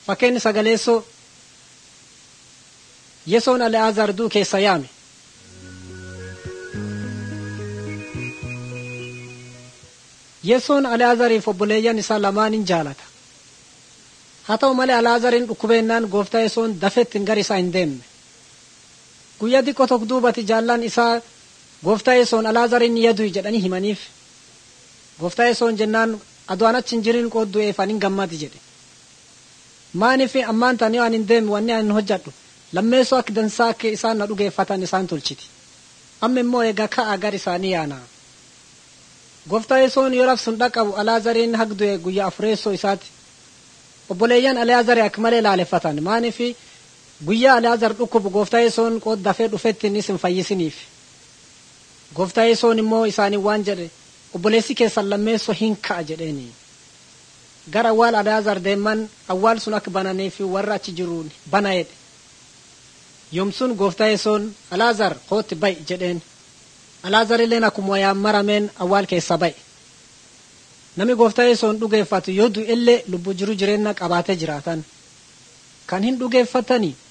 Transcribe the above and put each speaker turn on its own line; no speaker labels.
Fakkeenyi sagaleessoo Yesoon Ali'aazaar du'u keessa yaame. Yesoon Ali'aazariif obboleeyyan isaa lamaan in jaalata. Haa ta'u malee Ali'aazariin dhukkubeennaan gooftaa Yesoon dafettiin gara isaa hin deemne. Guyyaa xiqqoo tokko duubatti jaallan isaa gooftaa Yesoon Ali'aazariin yadu jedhanii himaniif. Gooftaa Yesoon jennaan adu'aan achi hin jirin qooddu'eef ani hin gammadi jedhe. Maaniif ammaan tanii waan hin deemne wanni ani hojjadhu lammeessoo akka dansaa akka isaan na dhugeeffatan isaan tolchiti. Amma immoo egaa ka'a gara isaanii yaana. Gooftaa Yesoon yoo labsuun dhaqabu Alaazariin hagdu'e guyyaa afureessoo isaati. Obboleeyyan Alaazari akka malee laaleffatan maaniif guyyaa Alaazar dhukkubu gooftaa Yesoon qooddafee dhufetti innis hin fayyisiniif. Gooftaa Yesoon immoo isaanii waan jedhe obboleessi keessan lammeessoo hin ka'a jedheeni. Gara awwaal Alaazar deeman awwaal sun akka bananiif warra achi jiruun bana jedhe. Yoomsun gooftaa Yesoon Alaazar kootti ba'i jedheen. Alaazar illeen akkuma wayaan marameen awwaal keessa ba'e. Namni gooftaa Yesoon dhugeeffatu yoo du'ellee lubbuu jiru jireenya qabaatee jiraatan. Kan hin dhugeeffatanii